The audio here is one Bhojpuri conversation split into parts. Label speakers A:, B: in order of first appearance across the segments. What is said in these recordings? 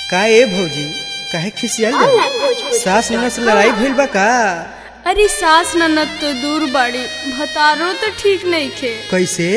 A: का ए भौजी काहे खिसियाल बा? सास ननद से लड़ाई भइल बा का
B: अरे सास ननद तो दूर बाड़ी भतारो तो ठीक नहीं खे
A: कैसे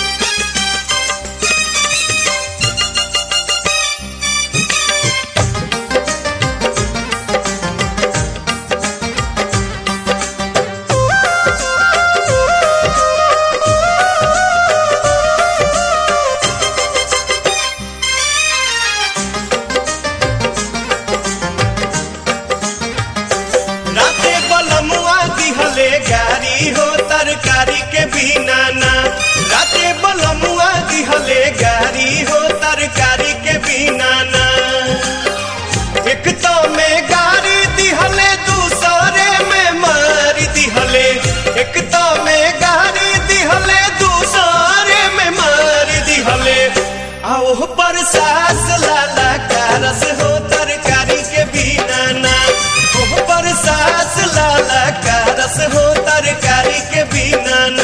C: राते बलमुआ दिहले गारी हो तरकारी के बिना ना राते बलमुआ दिहले गारी हो तरकारी के बिना ना एक तो में गारी दिहले दूसरे में मारी दिहले एक तो में गारी दिहले दूसरे में मारी दिहले आओ पर सास लाला कारस हो तरकारी के बिना ना ओह पर सास लाला कारस हो तरकारी के बिना ना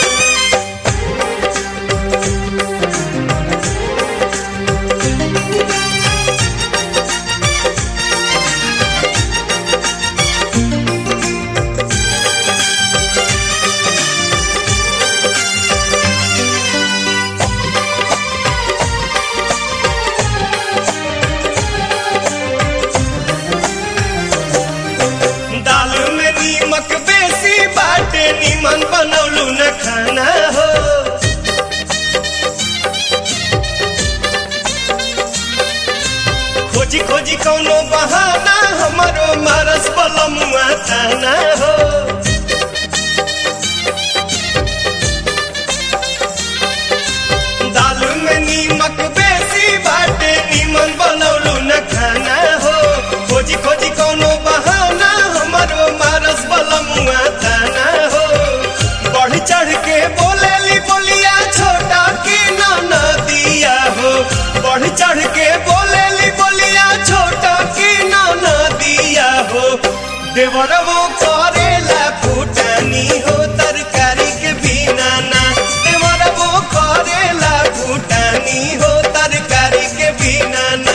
C: दाल में नीमक बेसी बाटे नीमन बनौलू न खाना हो खोजी खोजी कौनो बहाना हमारो मारस बलमुआ ताना हो दाल में नीमक बेसी बाटे नीमन बनौलू न खाना हो खोजी खोजी कौनो बहाना हमारो मारस बलमुआ ताना हो बढ़ चढ़ के बोलेली बोलिया छोटा की ना दिया हो बढ़ चढ़ के बोलेली बोलिया छोटा की ना दिया हो देवर वो करेला फूटानी हो तरकारी के बिना ना देवर वो करेला फूटानी हो तरकारी के बिना ना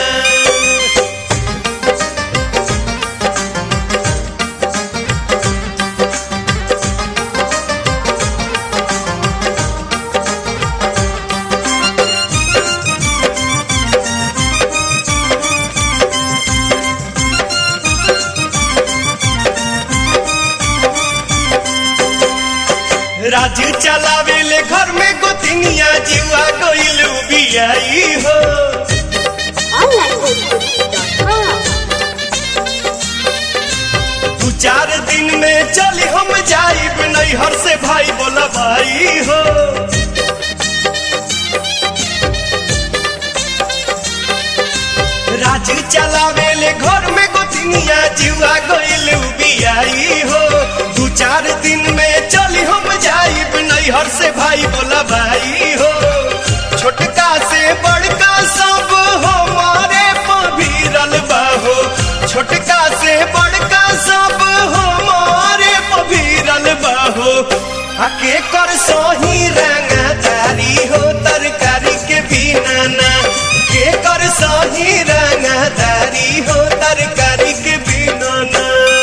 C: राजू चलावेले घर में गोतिनिया जीवा गइलू बियाई हो दू चार दिन में चली हम जाइब नैहर से भाई बोला भाई हो राजू चलावेले घर में गोतिनिया जीवा गइलू बियाई हो दू चार दिन में चली हम जाइब नैहर से भाई बोला भाई हो छोटका से बड़का सब हमारे पभीरल बाहो छोटका से बड़का सब हमारे पभीरल बाहो आके कर सही रंगदारी हो तरकारी के बिना ना के कर सही रंगदारी हो तरकारी के बिना ना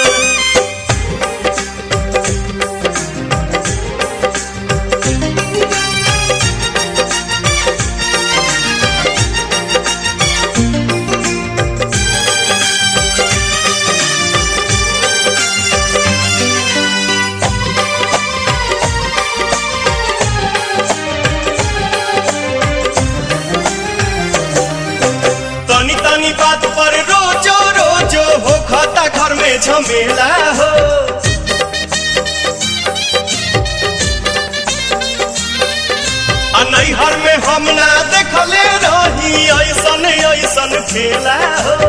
C: तनी तनी बात पर रोजो रोजो हो खाता घर में झमेला हो आ नैहर में हम ना देखले रही ऐसन ऐसन खेला हो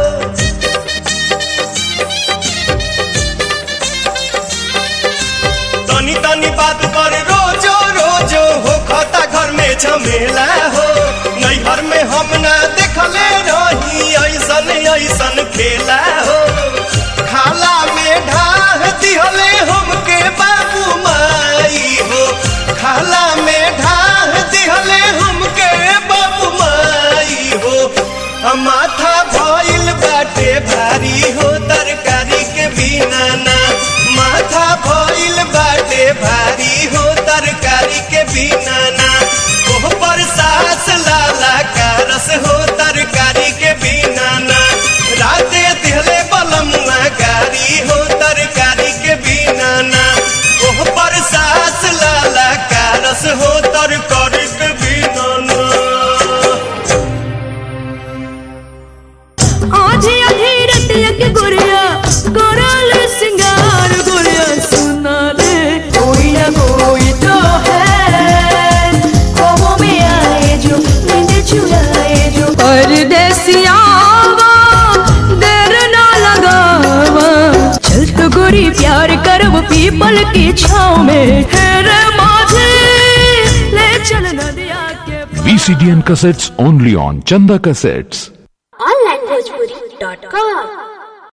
C: तनी तनी बात पर रोजो रोजो हो खाता घर में झमेला हो नैहर में हम ना देखले रही ऐसन ऐसन खेला हो खाला में ढाह दिहले हमके बाबू माई हो खाला में ढाह दिहले हमके बाबू माई हो आ माथा भइल बाटे भारी हो तरकारी के बिना ना माथा भइल बाटे भारी हो तरकारी के बिना ना ओह पर सास लाला कारस हो तरकारी के बिना ना राते दिहले बलमुआ गारी हो तरकारी के बिना ना ओह पर सास लाला कारस हो तरकारी के बिना ना
D: आधी आधी रतिया के गुड़िया गोरल सिंगार गुड़िया सुना ले कोई ना कोई तो है ख्वाबों में आए जो नींद चुराए जो परदेसिया देर ना लगावा चल तो गोरी प्यार करब पीपल की छाव में हेरे माझे ले चल नदिया के पार।
E: VCDN cassettes only on Chanda Cassettes.
F: onlinebhojpuri.com